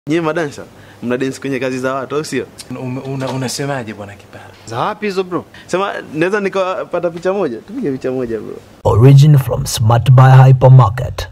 Nyewe madansa mna dance kwenye kazi za watu au sio? Una- una- Unasemaje bwana Kipara? Za wapi hizo bro? Sema naweza nikapata picha moja, tupige picha moja bro. Origin from Smart Buy Hypermarket.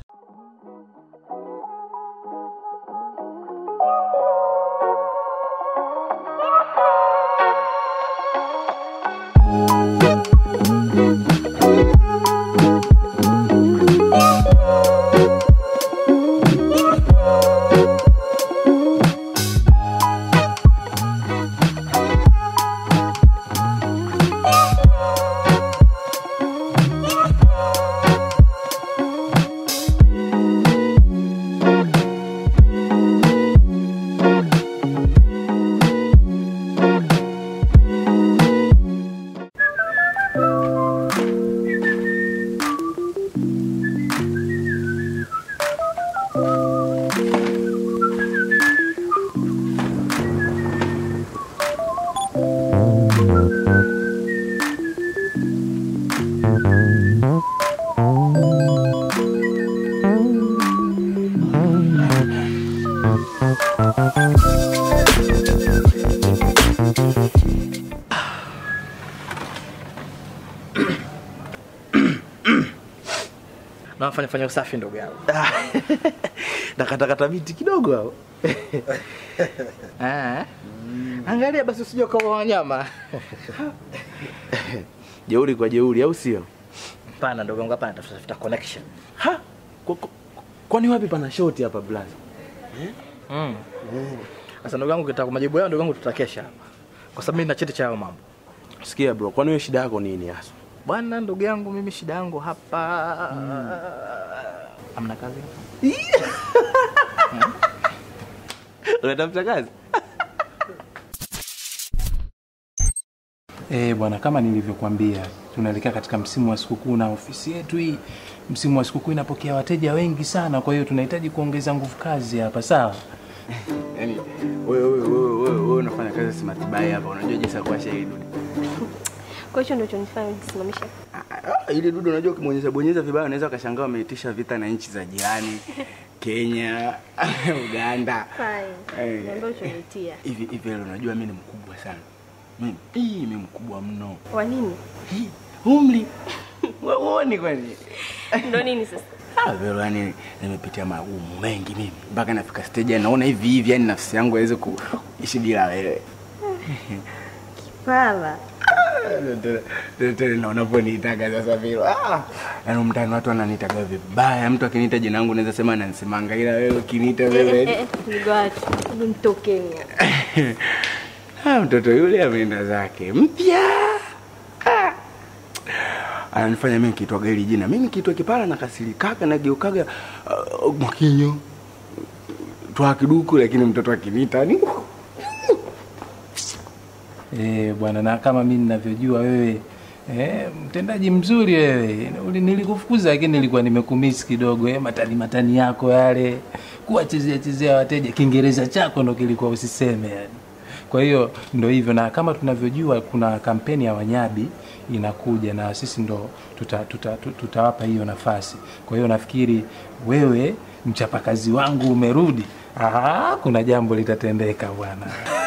na wafanya fanya usafi ndugu yangu. Nakatakata miti kidogo hao. Ah. Angalia basi usije kwa wanyama. Jeuri kwa jeuri au sio? Hapana ndugu yangu, hapana tafuta connection. Ha? Kwa- kwa- Kwani wapi pana shoti hapa blaza? Mm. Sasa ndugu yangu kitaka majibu yao ndugu yangu tutakesha hapa. Kwa sababu mimi nina cheti cha hayo mambo. Sikia bro, kwani wewe shida yako nini hasa? Bwana ndugu yangu mimi shida yangu hapa. Amna kazi hapa. Unatafuta kazi? Eh, bwana kama nilivyokuambia tunaelekea katika msimu wa sikukuu na ofisi yetu hii msimu wa sikukuu inapokea wateja wengi sana, kwa hiyo tunahitaji kuongeza nguvu kazi hapa, sawa? Yaani wewe wewe wewe wewe wewe unafanya kazi smart buy hapa, unajua jinsi ya kuwasha hii dude. Kwa hicho ndio chonifanya nisimamisha. Ah, ile dude unajua ukibonyeza bonyeza vibaya unaweza ukashangaa wameitisha vita na nchi za jirani. Kenya, Uganda. Fine. Eh. Niambia uchonitia. Hivi hivi leo unajua mimi ni mkubwa sana. Mimi hii mimi mkubwa mno. Wa nini? Hii umri. Wewe uone kwani? Ndio nini sasa? Ah, vero yani nimepitia magumu mengi mimi mpaka nafika stage yani naona hivi hivi yani nafsi yangu haiwezi kuishi bila wewe. Pala. Tena naona unaponiitaga sasa vile. Ah, yani mtani watu wananitaga vibaya. Mtu akiniita jina langu naweza sema ananisemanga ila wewe ukiniita Eh, eh, wewe. eh, Ndugu watu, hebu mtokeni. Ah, mtoto yule ameenda zake mpya. Ah. Ananifanya mimi kitwaga hili jina. Mimi kitwa kipara na kasirikaga na geukaga uh, mwakinyo. Twa kiduku lakini mtoto akiniita ni Eh, bwana na kama mimi ninavyojua wewe eh, mtendaji mzuri wewe. Uli- Nilikufukuza lakini nilikuwa nimekumisi kidogo eh, matani matani yako yale, kuwachezea chezea wateja. Kiingereza chako ndo kilikuwa usiseme yani. Kwa hiyo ndo hivyo, na kama tunavyojua kuna kampeni ya Wanyabi inakuja na sisi ndo tutawapa tuta, tuta, tutawapa hiyo nafasi. Kwa hiyo nafikiri wewe mchapakazi wangu umerudi. Aha, kuna jambo litatendeka bwana.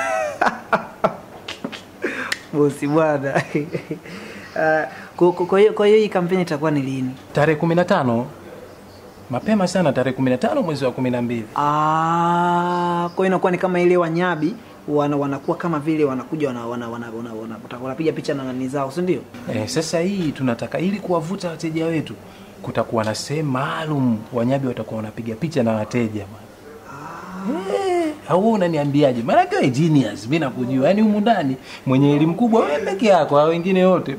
bosi bwana Ah, kwa- kwa- kwa hiyo kwa hiyo hii kampeni itakuwa ni lini tarehe kumi na tano mapema sana tarehe kumi na tano mwezi wa kumi na mbili Ah, kwa hiyo inakuwa ni kama ile wanyabi wana, wanakuwa kama vile wanakuja wana, wana, wana, wana, wana, wanapiga picha na nani zao si ndio eh, sasa hii tunataka ili kuwavuta wateja wetu kutakuwa na sehemu maalum wanyabi watakuwa wanapiga picha na wateja bwana Eh, au wewe unaniambiaje maanake wewe genius mi nakujua yaani humu ndani mwenye elimu kubwa wewe peke yako hao wengine wote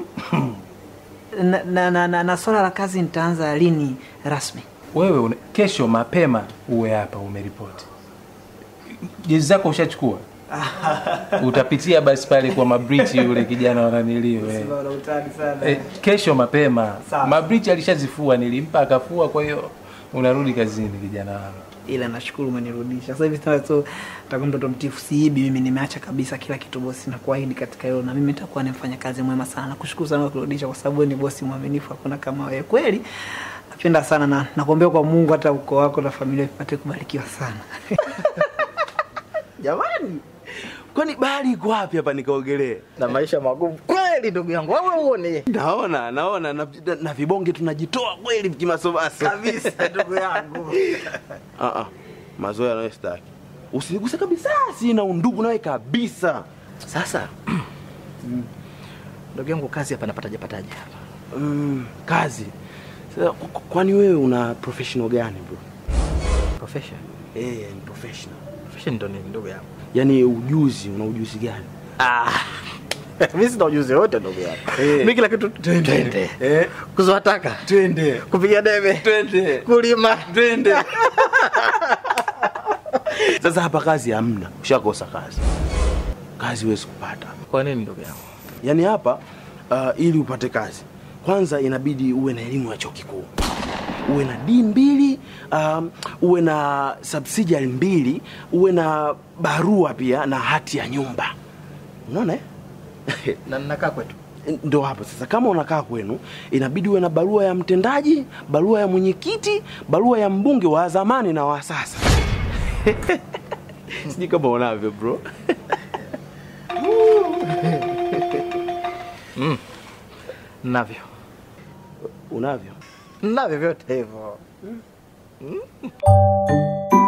na, na, na, na, na swala la kazi nitaanza lini rasmi wewe una, kesho mapema uwe hapa umeripoti jezi zako ushachukua utapitia basi pale kwa mabrichi yule kijana wananilio eh. Eh, kesho mapema Sawa. mabrichi alishazifua nilimpa akafua kwa hiyo unarudi kazini kijana wangu ila nashukuru umenirudisha sasa hivi sasa so takuwa mtoto mtifu siibi mimi nimeacha kabisa kila kitu bosi na kuahidi katika hilo na mimi nitakuwa ni mfanya kazi mwema sana nakushukuru sana kwa kurudisha kwa sababu wewe ni bosi mwaminifu hakuna kama wewe kweli napenda sana na nakuombea kwa Mungu hata ukoo wako na familia ipate kubarikiwa sana Jamani. Kwani bahari iko wapi hapa nikaogelee? Na maisha magumu kweli ndugu yangu. Wewe uone. Naona, naona na, na, na vibonge tunajitoa kweli kimasomaso. Kabisa ndugu yangu. Ah ah. Mazoea nayo sitaki. Usiniguse kabisa, sina undugu nawe kabisa. Sasa ndugu yangu kazi hapa napataje pataje hapa? Mm, kazi. Sasa k- k- kwani wewe una professional gani bro? Profession. Eh, ni professional. Profession ndo nini ndugu yangu? Yaani ujuzi, una ujuzi gani? Ah. Mimi sina ujuzi wote ndugu yangu. Eh. Mimi kila kitu twende. Eh, Kuzoa taka, twende. kupiga debe, Twende. kulima. Twende. Sasa hapa kazi hamna, ushakosa kazi. Kazi huwezi kupata. Kwa nini ndugu yangu? Yaani hapa uh, ili upate kazi, kwanza inabidi uwe na elimu ya chuo kikuu, uwe na D mbili, um, uwe na subsidiary mbili, uwe na barua pia na hati ya nyumba. Unaona eh? Na ninakaa kwetu. Ndo hapo sasa, kama unakaa kwenu, inabidi uwe na barua ya mtendaji, barua ya mwenyekiti, barua ya mbunge wa zamani na wa sasa. Sijui kama unavyo bro. Navyo. Unavyo? Navyo vyote hivyo.